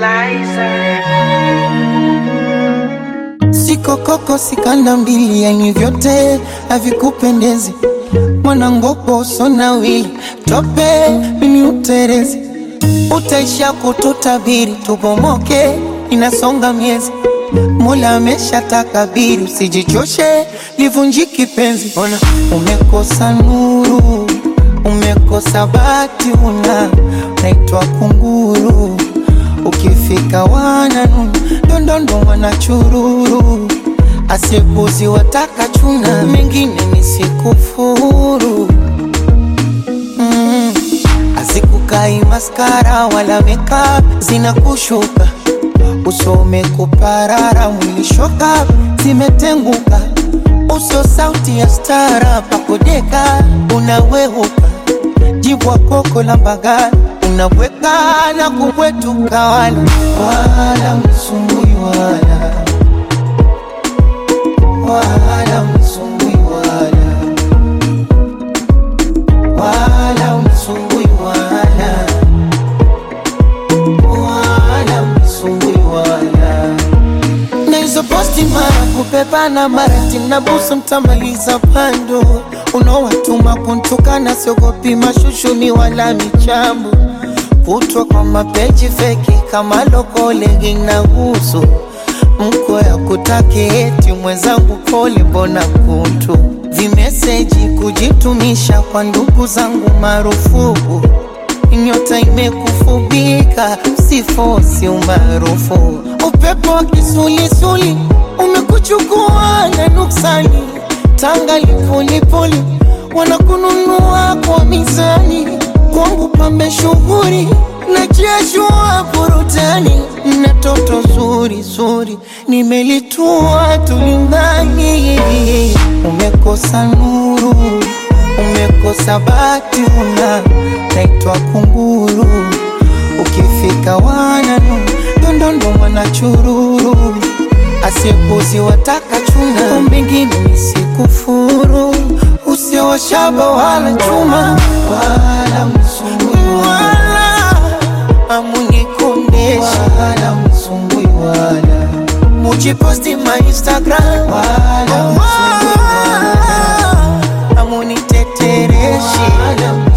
Sikokoko sikanda mbili, yani vyote havikupendezi. Mwanangopo usona wili tope, mimi uterezi, utaisha kututabiri, tubomoke, inasonga miezi. Mola amesha takabiri, usijichoshe, livunjiki penzi. Ona umekosa nuru, umekosa bati, una naitwa kunguru Ukifika wananu ndondondo wanachururu, asipuzi wataka chuna, mengine ni sikufuru mm. Azikukai maskara wala meka zinakushuka, usome kuparara, mwili shoka zimetenguka, uso sauti ya stara, pakodeka unaweuka, jibwa koko la mbagala unabweka na kubwetuka, wala wala msumbui wala wala msumbui wala wala msumbui wala wala msumbui wala na hizo posti mara kupepana mara timnabusu mtamaliza pando unaowatuma kuntukana siogopi mashushuni wala michambo kutwa kwa mapeji feki kama lokolegi na gusu mko ya kutaki eti mwenzangu pole, mbona kutu vimeseji kujitumisha kwa ndugu zangu marufuku nyota imekufubika sifosi umaarufu upepo wa kisulisuli umekuchukua na nuksani tanga lipulipuli wanakununua kwa mizani kwangu pambe shughuri na jeshua burutani na toto zuri zuri nimelitua tulingani umekosa nuru umekosa bati una naitwa kunguru ukifika wananu ndondondo wanachururu asiepuzi wataka chuna mbingine nisikufuru usiowashaba wala chuma wala msumbui wala amunikondesha wala msumbui wala mujiposti ma Instagram wala msumbui wala amunitetereshi wala